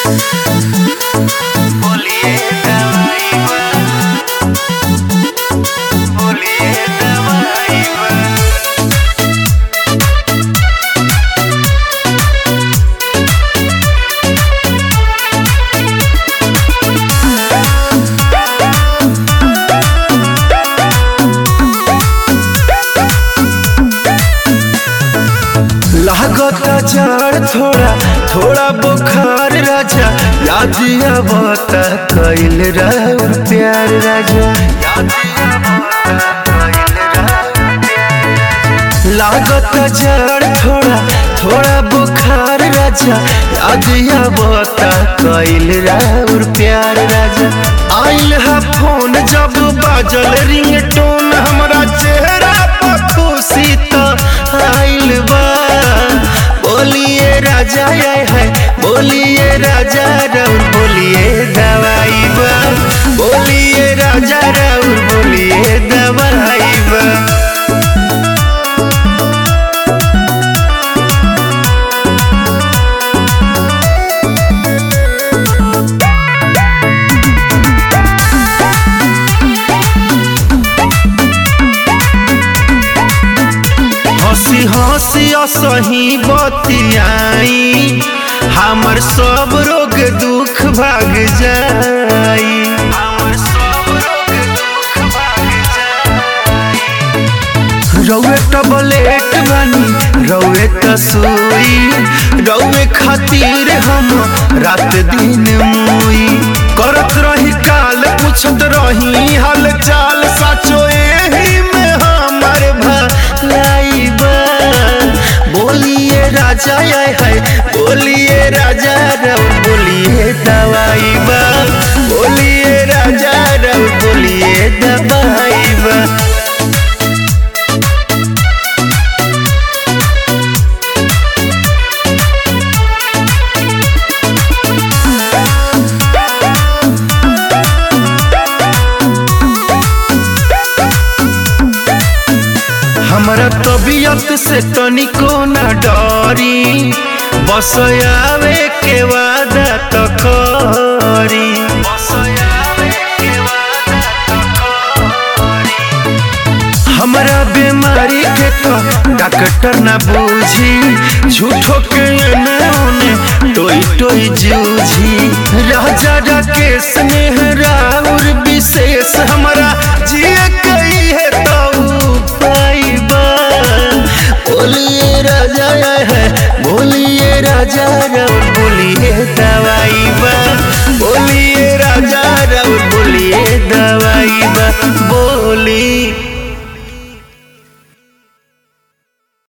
बोलिए दवाई बा बोलिए दवाई बा लागता जड़ थोड़ा थोड़ा बुखार राजा याद आवता कैल राउर प्यार राजा याद आवता कइल राउर प्यार लागता जड़ थोड़ा थोड़ा बुखार राजा याद आवता कैल राउर प्यार राजा आइल है फोन जब बाजल रिंगटोन हमरा चेहरा पर खुशी तो आइल बा बोलिए राजा आए है बोलिए राजा राउर बोलिए दवाई बा बोलिए राजा राउर बोलिए दवाई बा हंसी हंसी असही बतियाई हमर सब रोग दुख भाग जाई हमर सब रोग दुख भाग जाई रौए टबलेट बानी रौए तसोई रौए खातिर हम रात दिन मुई करत रही काल पूछत रही हाल चाल साचो एही में हमर भलाई बा बोलिए राजा आए है बोलिए राजा रौ बोलिए दवाई बा बोलिए राजा रौ बोलिए दवाई बा हमरा तबीयत से तनिको न डरी बस आवे के वादा तो करी बस आवे के वादा तो करी हमरा बीमारी के तो डॉक्टर न बूझी झूठो के एने ओने टोई टोई जूझी राजा राकेश स्नेह राउर विशेष हमरा जिए कई है तो पाइबा बोलिए राजा आए है बोलिए राजा राउर बोलिए दवाई बा बोलिए राजा राउर बोलिए दवाई बा बोलिए